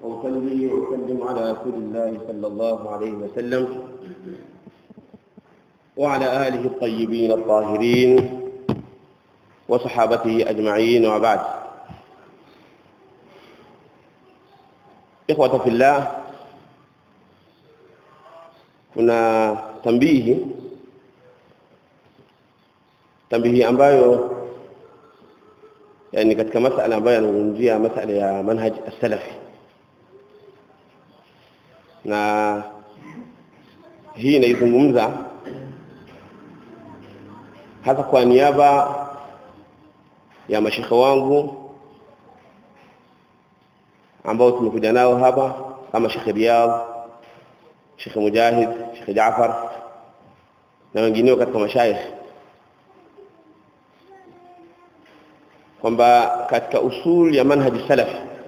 وأصلي وأسلم على رسول الله صلى الله عليه وسلم وعلى آله الطيبين الطاهرين وصحابته أجمعين وبعد إخوة في الله kuna tambihi tambihi ambayo yani katika masala ambayo yanazungumzia masala ya manhaj as-salafi na hii inaizungumza hasa kwa niaba ya mashekhe wangu ambao tumekuja nao hapa kama Sheikh Riyadh Sheikh Mujahid Sheikh Jaafar na wengineo katika mashaikh kwamba katika usul ya manhaji salaf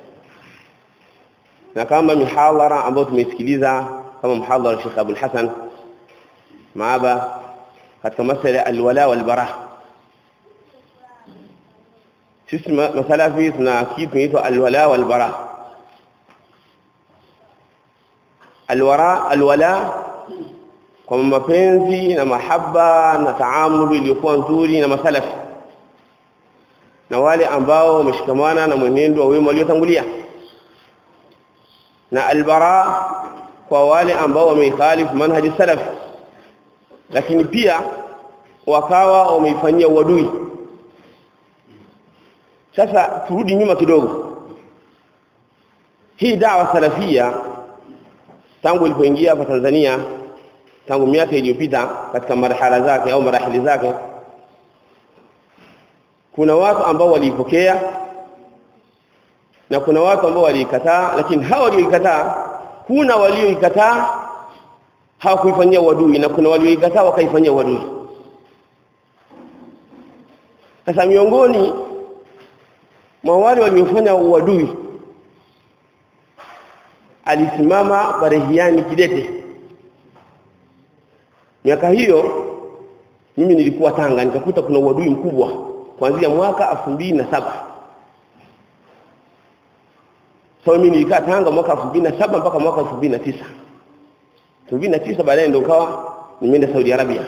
na kama mihadhara ambayo tumeisikiliza kama mhadhara Sheikh Abdul Hasan maaba katika masala alwala walbara sisi masalafi tuna kitu kinaitwa alwala walbara alwara alwala kwa mapenzi na mahaba na taamulu iliyokuwa nzuri na masalafi na wale ambao wameshikamana na mwenendo wa wema waliotangulia na albara kwa wale ambao wamekhalifu manhaji salaf lakini pia wakawa wameifanyia uadui sasa turudi nyuma kidogo hii dawa salafia tangu ilipoingia hapa Tanzania tangu miaka iliyopita katika marhala zake au marahili zake kuna watu ambao waliipokea na kuna watu ambao waliikataa lakini hawa walioikataa kuna walioikataa hawakuifanyia uadui na kuna walioikataa wakaifanyia uadui sasa miongoni mwa wale waliofanya uadui alisimama Barehiani Kidete miaka hiyo mimi nilikuwa Tanga nikakuta kuna uadui mkubwa kuanzia mwaka saba so mimi nilikaa Tanga mwaka saba mpaka mwaka 2009 2009 baadaye ndio kawa nimeenda Saudi Arabia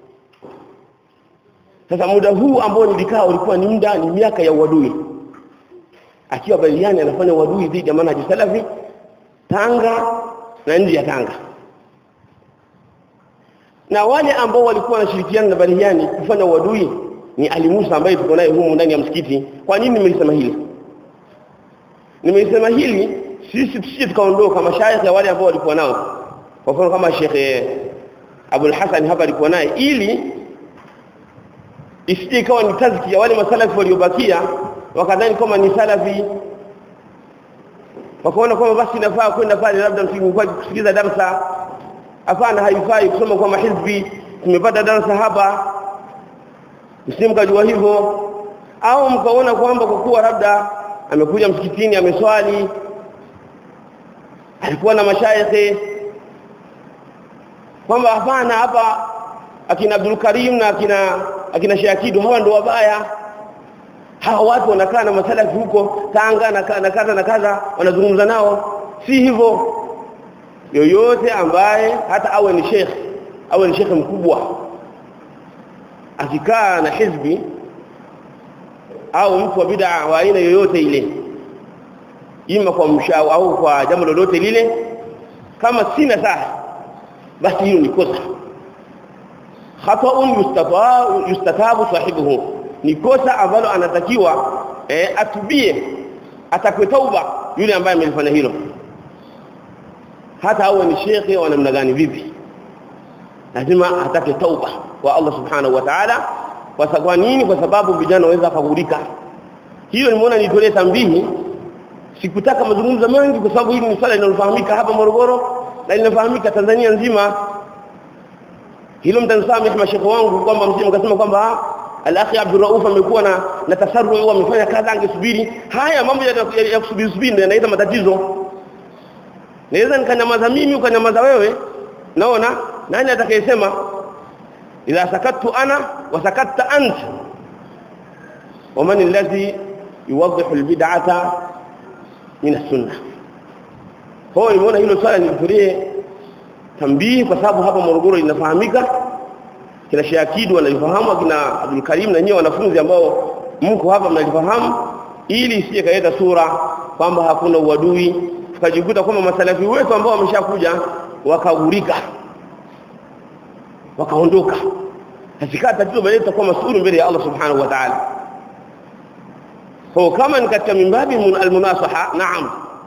sasa muda huu ambao nilikaa ulikuwa ni muda ni miaka ya uadui akiwa Baliani anafanya uadui dhidi ya manhaji salafi Tanga na nje ya Tanga na wale ambao walikuwa wanashirikiana na Baliani kufanya uadui ni Ali Musa ambaye tuko naye humu ndani ya msikiti kwa nini nimelisema hili nimelisema hili sisi tusije tukaondoka mashaikh ya wale ambao walikuwa nao kwa mfano kama Sheikh Abul Hasan hapa alikuwa naye ili isije ikawa ni tazki ya wale masalafi waliobakia wakadhani kama ni salafi wakaona kwamba basi inafaa kwenda pale labda msingekuwa kusikiliza darasa hapana haifai kusoma kwa mahizbi tumepata darasa hapa msimkajua hivyo au mkaona kwamba kwa kuwa labda amekuja msikitini ameswali alikuwa na mashaikhe kwamba hapana hapa akina Abdul Karim na akina akina Shakidu hawa ndio wabaya hawa watu wanakaa na masalafi huko Tanga na na kadha na kadha wanazungumza nao si hivyo yoyote ambaye hata awe ni sheikh awe ni sheikh mkubwa akikaa na hizbi au mtu wa bid'a wa aina yoyote ile ima kwa mshao au kwa jambo lolote lile kama sina saha basi hiyo ni kosa khata'un yustatabu yustatabu sahibuhu ni kosa ambalo anatakiwa eh, atubie atakwe tauba yule ambaye amelifanya hilo hata awe ni shekhe wa namna gani vipi lazima atake tauba kwa Allah subhanahu wa ta'ala kwa sababu nini kwa sababu vijana waweza kugurika hiyo nimeona nitolee tambihi sikutaka mazungumzo mengi kwa sababu hili ni swala linalofahamika hapa Morogoro na linafahamika Tanzania nzima hilo mtanisamehe mashekhe wangu kwamba msije mkasema kwamba al-akhi Abdul Rauf amekuwa na na tasarru au amefanya kadha angesubiri haya mambo ya, ya kusubiri subiri ndio yanaleta matatizo naweza nikanyamaza mimi ukanyamaza wewe naona nani atakayesema idha sakattu ana wa sakatta ant ومن الذي يوضح البدعه من السنه kwa hiyo nimeona hilo swala nilitolee tambii kwa sababu hapa Morogoro linafahamika kina Shayakidi wanalifahamu kina Abdul Karim na nyewe wanafunzi ambao mko hapa mnalifahamu ili isije kaleta sura kwamba hakuna uadui tukajikuta kwamba masalafi wetu ambao wameshakuja wakagurika wakaondoka hakika tatizo bali tutakuwa masuulu mbele ya Allah subhanahu wa ta'ala kwa kama ni katika mimbabi almunasaha naam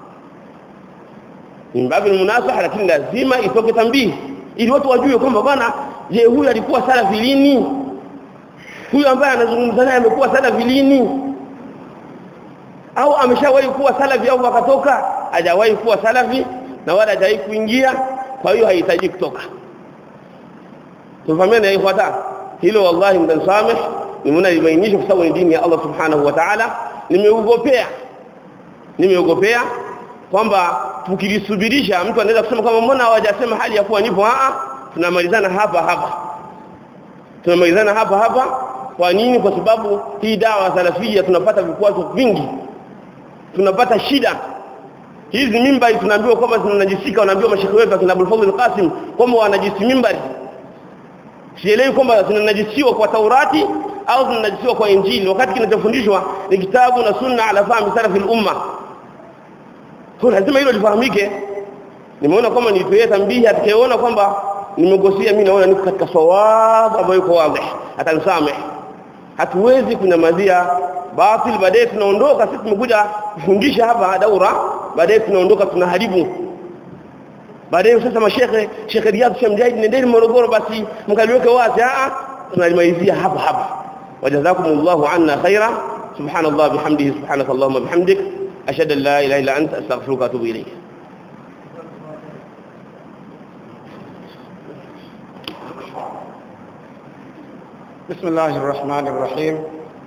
mimbabi almunasaha lakini lazima itoke tambii ili watu wajue kwamba bwana je huyu alikuwa salafi lini huyu ambaye anazungumza naye amekuwa salafi lini au ameshawahi kuwa salafi au akatoka hajawahi kuwa salafi na wala hajawahi kuingia kwa hiyo haihitaji kutoka tufahamiane ifuata hilo wallahi mtansameh nimeona libainisha kwa sababu ni dini ya Allah subhanahu wa ta'ala nimeugopea nimeugopea kwamba tukilisubirisha mtu anaweza kusema kama mbona hawajasema hali ya kuwa nipo a tunamalizana hapa hapa tunamalizana hapa hapa kwa nini kwa sababu hii dawa salafia tunapata vikwazo vingi tunapata shida hizi mimbari tunaambiwa kwamba zinanajisika wanaambiwa mashekhe wetu akina Abdul Fadhil Qasim kwamba wanajisi mimbari sielewi kwamba zinanajisiwa kwa Taurati au zinanajisiwa kwa Injili wakati kinachofundishwa ni kitabu na sunna ala fahmi salafi al-umma kwa lazima hilo lifahamike nimeona kwamba nitoe tambihi atakayeona kwamba nimegosia mimi naona niko katika sawabu ambayo iko wazi atanisamehe hatuwezi kunyamazia batil baadaye tunaondoka sisi tumekuja kufundisha hapa daura baadaye tunaondoka tunaharibu baadaye sasa mashehe Sheikh Riyad Shamjaid nendeni Morogoro basi mkaliweke wazi a tunalimalizia hapa hapa wajazakumullahu anna khaira subhanallah bihamdihi subhanaka allahumma bihamdik ashhadu an la ilaha illa anta astaghfiruka wa atubu ilayk بسم الله الرحمن الرحيم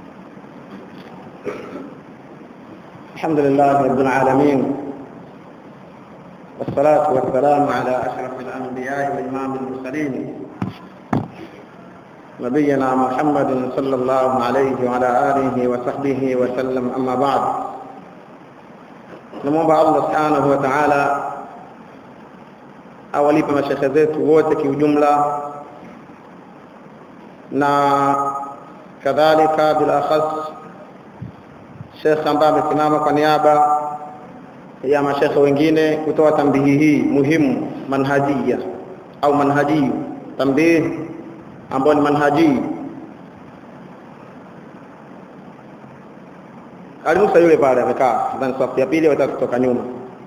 الحمد لله رب العالمين والصلاة والسلام على أشرف الأنبياء وإمام المرسلين نبينا محمد صلى الله عليه وعلى آله وصحبه وسلم أما بعد نموomba Allah subhanahu wa ta'ala awalipe mashekhe zetu wote kiujumla na kadhalika bila akhas Sheikh ambaye amesimama kwa niaba ya mashekhe wengine kutoa tambihi hii muhimu manhajia au manhaji tambihi ambayo ni manhaji alimusa yule pale amekaa ndani safu ya pili watatu kutoka nyuma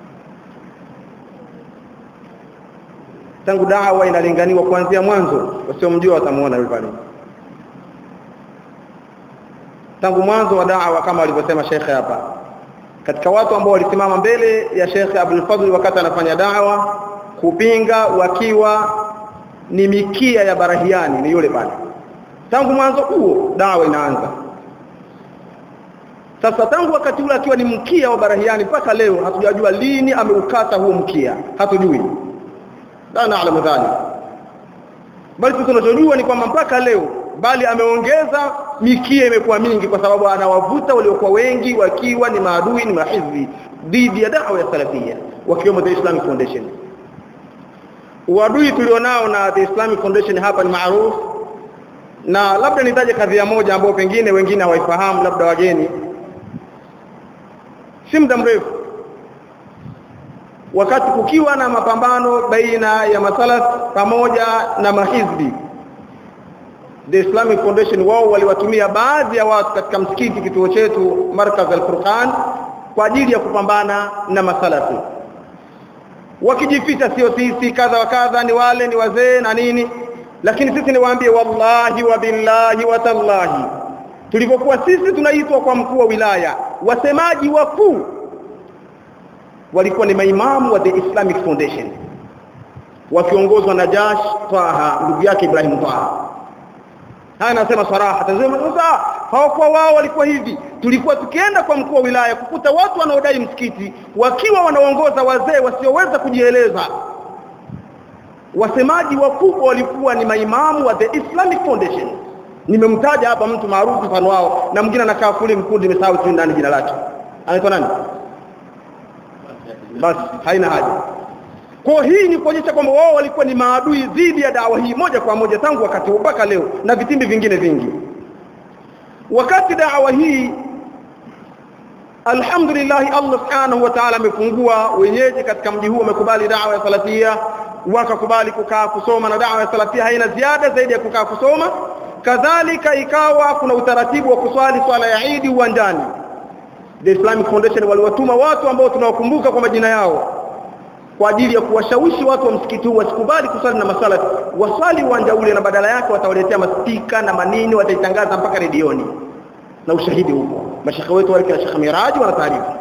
tangu dawa inalinganiwa kuanzia mwanzo wasiomjua watamuona yule pale tangu mwanzo wa da'wa kama walivyosema shekhe hapa katika watu ambao walisimama mbele ya shekhe Abdul Fadhl wakati anafanya da'wa kupinga wakiwa ni mikia ya barahiani ni yule pale tangu mwanzo huo da'wa inaanza sasa tangu wakati ule akiwa ni mkia wa barahiani mpaka leo hatujajua lini ameukata huo mkia hatujui la naalamu dhalik bali tunachojua ni kwamba mpaka leo bali ameongeza mikia imekuwa mingi kwa sababu anawavuta waliokuwa wengi wakiwa ni maadui ni mahizbi dhidi ya dawa ya salafia wakiwemo the Islamic Foundation uadui tulionao na the Islamic Foundation hapa ni maarufu na labda nitaje kadhia moja ambayo pengine wengine hawaifahamu labda wageni si muda mrefu wakati kukiwa na mapambano baina ya masalaf pamoja na mahizbi the Islamic Foundation wao waliwatumia baadhi ya watu katika msikiti kituo chetu Markaz al-Furqan kwa ajili ya kupambana na masalafi wakijificha sio sisi kadha wa kadha ni wale ni wazee na nini lakini sisi niwaambie wallahi wa billahi wa tallahi tulipokuwa sisi tunaitwa kwa mkuu wa wilaya wasemaji wakuu walikuwa ni maimamu wa the Islamic Foundation wakiongozwa na Jash Taha ndugu yake Ibrahim Taha haya nasema saraha tazama sasa hawakuwa wao walikuwa hivi tulikuwa tukienda kwa mkuu wa wilaya kukuta watu wanaodai msikiti wakiwa wanaongoza wazee wasioweza kujieleza wasemaji wakubwa walikuwa ni maimamu wa the Islamic Foundation nimemtaja hapa mtu maarufu mfano wao na mwingine anakaa kule mkundi nimesahau tu ndani jina lake anaitwa nani basi haina haja kwa hii ni kuonyesha kwamba wao walikuwa ni maadui dhidi ya dawa hii moja kwa moja tangu wakati mpaka leo na vitimbi vingine vingi wakati dawa hii alhamdulillah Allah subhanahu wa ta'ala amefungua wenyeji katika mji huu wamekubali dawa ya salafia wakakubali kukaa kusoma na dawa ya salafia haina ziada zaidi ya kukaa kusoma kadhalika ikawa kuna utaratibu wa kuswali swala ya Eid uwanjani The Islamic Foundation waliwatuma watu ambao tunawakumbuka kwa majina yao kwa ajili ya kuwashawishi watu wa msikiti huu wasikubali kusali na masala waswali uwanja ule na badala yake watawaletea maspika na manini wataitangaza mpaka redioni na ushahidi huko mashaka wetu wale kina Sheikh Miraji wana taarifa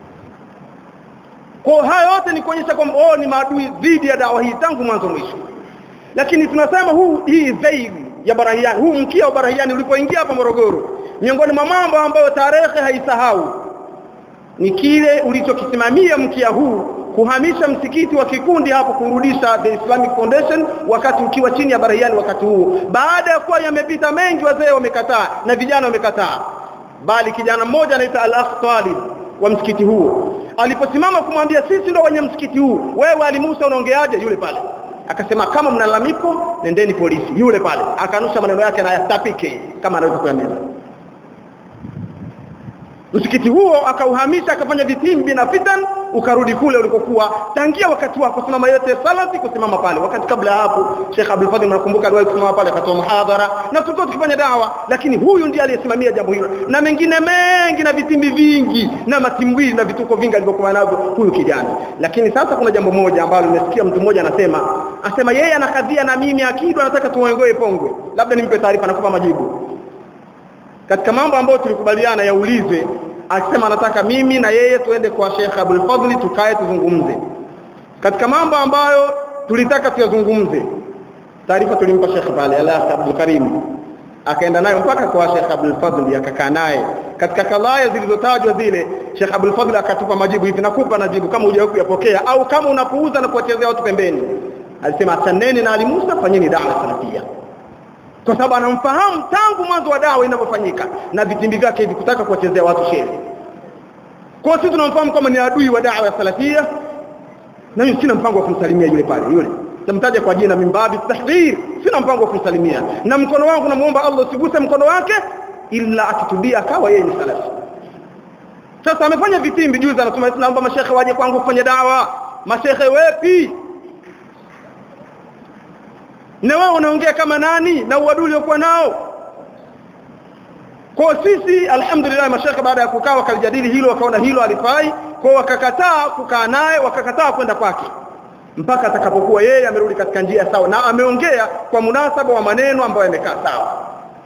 kwa haya yote ni kuonyesha kwamba wao ni maadui dhidi ya dawa hii tangu mwanzo mwisho lakini tunasema huu hii veil ya barahiani huu mkia wa barahiani ulipoingia hapa Morogoro miongoni mwa mambo ambayo tarehe haisahau ni kile ulichokisimamia mkia huu kuhamisha msikiti wa kikundi hapo kurudisha the Islamic Foundation wakati ukiwa chini ya barahiani wakati huu baada ya kuwa yamepita mengi wazee wamekataa na vijana wamekataa bali kijana mmoja anaitwa Al-Akh Talib wa msikiti huo aliposimama kumwambia sisi ndo wenye msikiti huu wewe Ali Musa unaongeaje yule pale akasema kama mnalalamiko nendeni polisi yule pale akanusha maneno yake na yatapike kama anaweza kuyameza msikiti huo akauhamisha akafanya vitimbi na fitan ukarudi kule ulikokuwa tangia wakati wako kusimama yote salati kusimama pale wakati kabla hapo Sheikh Abdul Fadhil nakumbuka aliwahi kusimama pale akatoa muhadhara na tulikuwa tukifanya dawa lakini huyu ndiye aliyesimamia jambo hilo na mengine mengi na vitimbi vingi na matimbwili na vituko vingi alivyokuwa navyo huyu kijana lakini sasa kuna jambo moja ambalo nimesikia mtu mmoja anasema asema yeye anakadhia na mimi akidu anataka tuongoe pongwe labda nimpe taarifa nakupa majibu katika mambo ambayo tulikubaliana yaulizwe akisema anataka mimi na yeye tuende kwa Sheikh Abdul Fadhli tukae tuzungumze katika mambo ambayo tulitaka tuyazungumze taarifa tulimpa Sheikh pale Allah Abdul Karim akaenda nayo mpaka kwa Sheikh Abdul Fadhli akakaa naye katika kalaya zilizotajwa zile Sheikh Abdul Fadhli akatupa majibu hivi nakupa najibu kama hujawahi kuyapokea au kama unapuuza na kuwachezea watu pembeni alisema asaneni na Ali Musa fanyeni dawa salafia kwa sababu anamfahamu tangu mwanzo wa dawa inavyofanyika na vitimbi vyake hivi kutaka kuwachezea watu sheri kwa sisi tunamfahamu kama ni adui wa dawa ya salafia na mimi sina mpango wa kumsalimia yule pale yule namtaja kwa jina mimbabi tahdhir sina mpango wa kumsalimia na mkono wangu namuomba Allah usiguse mkono wake ila akitubia akawa yeye ni salafi sasa amefanya vitimbi juzi anasema naomba mashekhe waje kwangu kufanya dawa mashekhe wepi na wao unaongea kama nani na uadui uliokuwa nao kwa sisi alhamdulillah mashaka baada ya kukaa wakalijadili hilo wakaona hilo alifai kwa wakakataa kukaa naye wakakataa kwenda kwake mpaka atakapokuwa yeye amerudi katika njia sawa na ameongea kwa munasaba wa maneno ambayo yamekaa sawa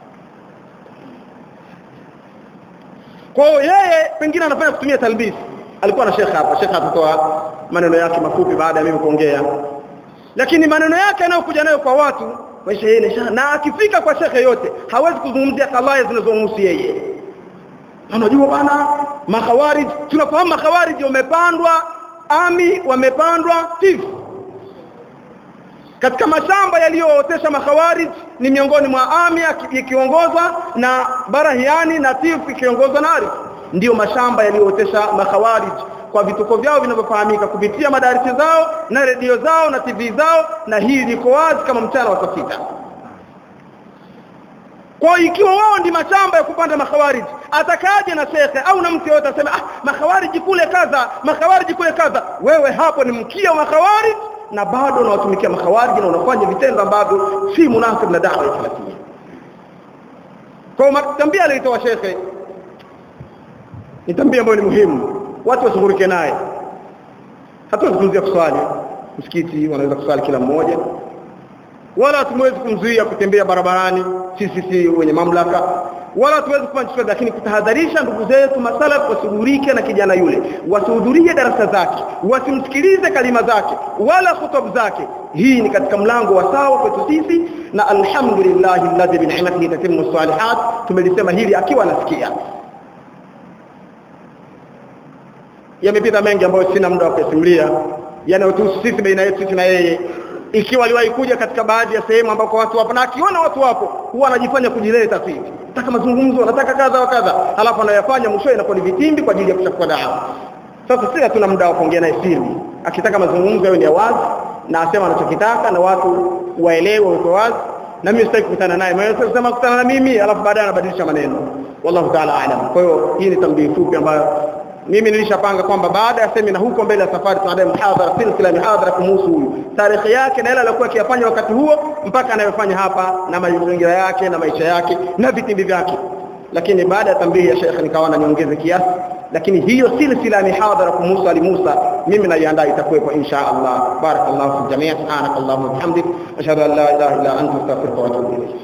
kwa yeye pengine anafanya kutumia talbis alikuwa na shekha hapa shekha atatoa maneno yake mafupi baada ya mimi kuongea lakini maneno yake anayokuja nayo kwa watu maisha yeye na akifika kwa shekhe yote hawezi kuzungumzia kalaya zinazomhusu yeye unajua bana makhawarij tunafahamu makhawarij wamepandwa ami wamepandwa tifu katika mashamba yaliyootesha makhawarij ni miongoni mwa ami ikiongozwa na barahiani na tifu ikiongozwa na arif ndiyo mashamba yaliyootesha makhawarij kwa vituko vyao vinavyofahamika kupitia madarisi zao na redio zao na TV zao na hii liko wazi kama mchana wa saa sita kwa ikiwa wao ndi mashamba ya kupanda makhawariji atakaje na shekhe au na mtu yote aseme ah makhawariji kule kadha makhawariji kule kadha wewe hapo ni mkia wa makhawariji na bado unawatumikia makhawariji na unafanya vitendo ambavyo si munasib na dawa ya salafia kwa tambia alitoa shekhe ni tambia ambayo ni muhimu watu washughulike naye hatuwezi kumzuia kuswali msikiti wanaweza kuswali kila mmoja wala hatumwezi kumzuia kutembea barabarani sisi si wenye mamlaka wala hatuwezi kufanya chochote lakini kutahadharisha ndugu zetu masalaf washughulike na kijana yule wasihudhurie darasa zake wasimsikilize kalima zake wala hutubu zake hii ni katika mlango wa sawa kwetu sisi na alhamdulillah alladhi bi ni'matihi tatimmu salihat tumelisema hili akiwa anasikia yamepita mengi ambayo sina muda wa kusimulia yanayotuhusu sisi baina yetu sisi na yeye ikiwa aliwahi kuja katika baadhi ya sehemu ambako watu wapo na akiona watu wapo huwa anajifanya kujileta tu hivi nataka mazungumzo nataka kadha wa kadha halafu anayafanya mwisho inakuwa ni vitimbi kwa ajili ya kuchafua dawa sasa sisi hatuna muda wa kuongea naye siri akitaka mazungumzo yawe ni ya wazi na asema anachokitaka na watu waelewe wako wazi na mimi sitaki kukutana naye maana sasa kukutana na mimi alafu baadaye anabadilisha maneno wallahu ta'ala alam kwa hiyo hii ni tambii fupi ambayo mimi nilishapanga kwamba baada ya semina huko mbele ya safari baada ya muhadhara silsila mihadhara kumhusu huyu tarehe yake na yale aliyokuwa akiyafanya wakati huo mpaka anayofanya hapa na mazingira yake na maisha yake na vitimbi vyake lakini baada ya tambii ya Sheikh nikaona niongeze kiasi lakini hiyo silsila mihadhara kumhusu Ali Musa mimi naiandaa itakuwepo insha Allah barakallahu fi jamii subhanakallahumma wa bihamdik ashhadu an la ilaha illa anta astaghfiruka wa atubu ilayk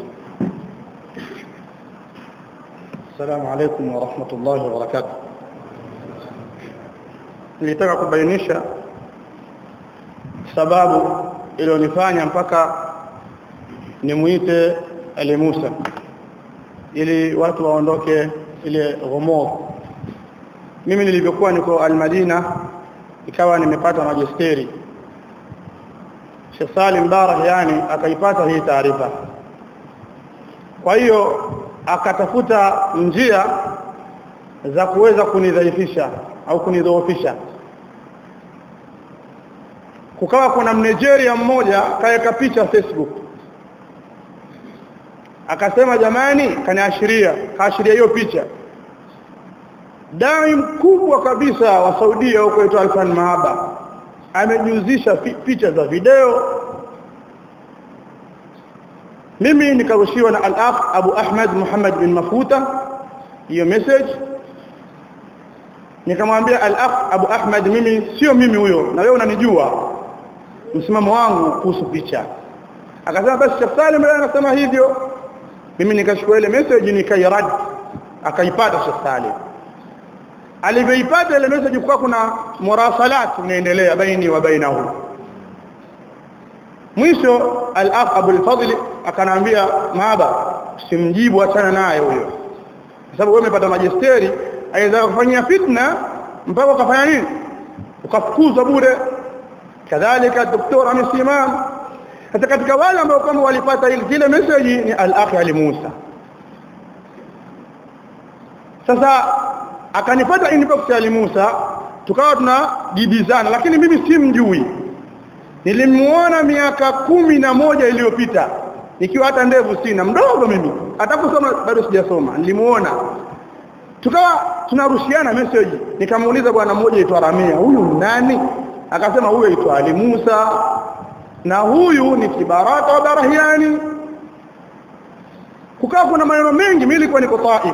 السلام عليكم ورحمة الله وبركاته nilitaka kubainisha sababu iliyonifanya mpaka nimuite Ali Musa ili watu waondoke ile ghumur mimi nilivyokuwa niko Al-Madina ikawa nimepata majisteri Sheikh Salim Barak yani akaipata hii taarifa kwa hiyo akatafuta njia za kuweza kunidhaifisha au kunidhoofisha kukawa kuna Mnigeria mmoja kaweka picha Facebook akasema jamani kaniashiria kaashiria hiyo picha dai mkubwa kabisa wa Saudia huko aitwa Alfan Mahaba amejuzisha picha za video mimi nikarushiwa na al-akh Abu Ahmad Muhammad bin Mafuta hiyo message nikamwambia al-akh Abu Ahmad mimi sio mimi huyo na wewe unanijua msimamo wangu kuhusu picha akasema basi Sheikh Salim leo anasema hivyo mimi nikachukua ile message nikairad akaipata Sheikh Salim alivyoipata ile message kwa kuna murasalat inaendelea baini wa bainahu mwisho al-akh Abu al-Fadl akanaambia maaba simjibu achana naye huyo kwa sababu wewe umepata majisteri aweza kufanyia fitna mpaka ukafanya nini ukafukuzwa bure kadhalika daktari amesimama hata katika wale ambao kama walipata ile zile message ni al-akh Ali Musa sasa akanipata inbox ya Ali Musa tukawa tunajibizana lakini mimi simjui nilimuona miaka kumi na moja iliyopita nikiwa hata ndevu sina mdogo mimi hata kusoma bado sijasoma nilimuona tukawa tunarushiana message nikamuuliza bwana mmoja aitwa Ramia huyu nani akasema huyu aitwa Ali Musa na huyu ni kibaraka wa Barahiani kukaa kuna maneno mengi mimi nilikuwa niko Taif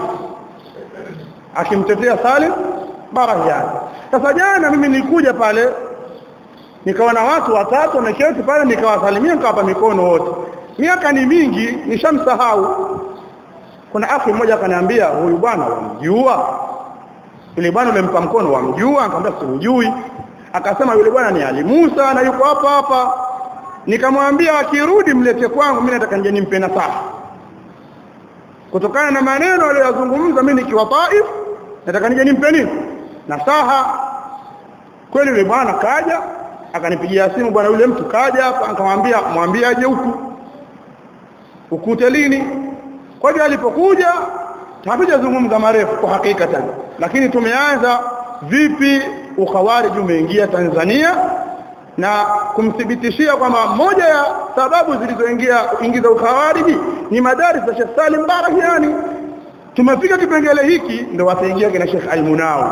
akimtetea Salim Barahiani sasa jana mimi nilikuja pale nikaona watu watatu wameketi pale nikawasalimia nikawapa mikono wote miaka ni mingi nishamsahau kuna akhi mmoja akaniambia huyu bwana wamjua yule bwana ulempa mkono wamjua akamwambia simjui akasema yule bwana ni Ali Musa na yuko hapa hapa nikamwambia akirudi mlete kwangu mimi nataka nje nimpe nasaha kutokana na maneno aliyozungumza mimi nikiwa Taif nataka nije nimpe nini nasaha kweli yule bwana kaja akanipigia simu bwana yule mtu kaja hapa akamwambia mwambie aje huku ukute lini kwa hiyo alipokuja hatujazungumza marefu kwa hakika tena lakini tumeanza vipi ukhawarij umeingia Tanzania na kumthibitishia kwamba moja ya sababu zilizoingia ingiza ukhawariji ni madaris za Sheikh Salim Barahiani tumefika kipengele hiki ndio wataingia kina Sheikh Al-Munawi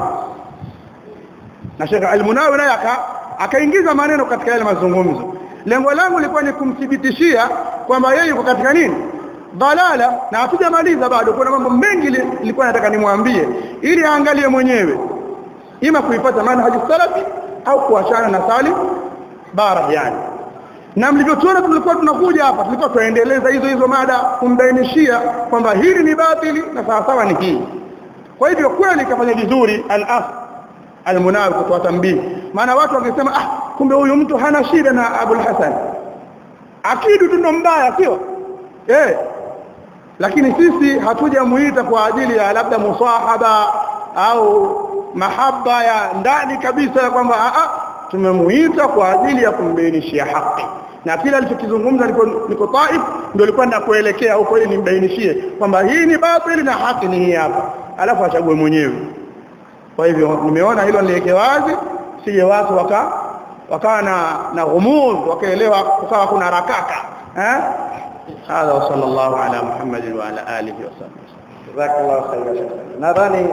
na Sheikh Al-Munawi naye akaingiza maneno katika yale mazungumzo lengo langu lilikuwa ni kumthibitishia kwamba yeye yuko katika nini dalala na hatujamaliza bado kuna mambo mengi nilikuwa nataka nimwambie ili aangalie mwenyewe ima kuipata manhaji salafi au kuachana na Salim Barahiani na mlivyotuona tulikuwa tunakuja hapa tulikuwa tuendeleza hizo hizo mada kumbainishia kwamba hili ni batili na sawa sawa ni hii kwa hivyo kweli kafanya vizuri al-af al-munawi kutoa tambii maana watu wangesema ah kumbe huyu mtu hana shida na Abu Hassan akidu tu ndo mbaya sio eh lakini sisi hatujamuita kwa ajili ya labda musahaba au mahaba ya ndani kabisa kwamba a a tumemuita kwa ajili ya kumbainishia haki na kila alichokizungumza niko niko Taif ndio nilikuwa nakuelekea huko ili nimbainishie kwamba hii ni batili na haki ni hii hapa alafu achague mwenyewe kwa hivyo nimeona hilo niweke wazi sije watu waka wakawa na na ghumuz wakaelewa kukawa kuna rakaka eh هذا وصلى الله على محمد وعلى اله وصحبه جزاك الله خيرا nadhani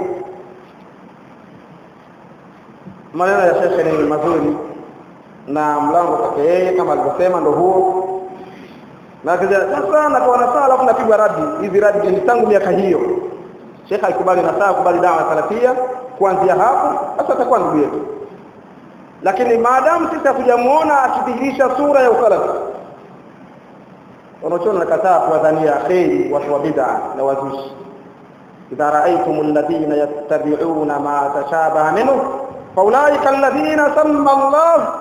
maneno ya shekhe ni mazuri na mlango kwake yeye kama alivyosema ndo huo na kija sasa na kwa nasaa alafu napigwa radi hizi radi ni tangu miaka hiyo shekhe alikubali nasaa kubali dawa salafia kuanzia hapo sasa atakuwa ndugu yetu lakini maadamu sisi hatujamuona akidhihirisha sura ya usalafi wanachoona nakataa kuwadhania kheri watu wa bid'a na wazushi idha raaitum alladhina yattabi'una ma tashabaha minhu faulaika alladhina samma Allah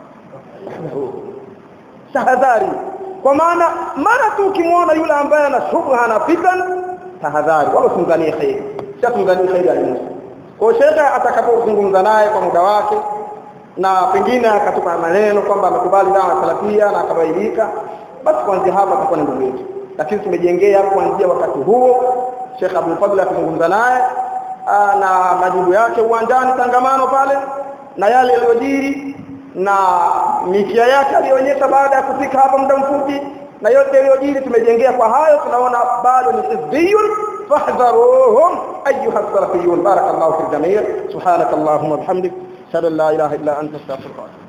tahadhari kwa maana mara tu ukimwona yule ambaye ana shubha na fitan tahadhari wala usimdhanie kheri sio tumdhanie kheri alimusa kwa shekhe atakapozungumza naye kwa muda wake na pengine akatupa maneno kwamba amekubali dawa salafia na akabaidika basi kuanzia hapa atakuwa ni ndugu yetu lakini tumejengea kuanzia wakati huo Sheikh Abdul Fadl akizungumza naye na majibu yake uwanjani tangamano pale na yale yaliyojiri na mikia yake aliyoonyesha baada ya kufika hapa muda mfupi na yote yaliyojiri tumejengea kwa hayo tunaona bado ni hizbiyun fahdharuhum ayuha salafiyun barakallahu fi jamii subhanakallahumma bihamdik ashhadu an la ilaha illa anta astaghfiruka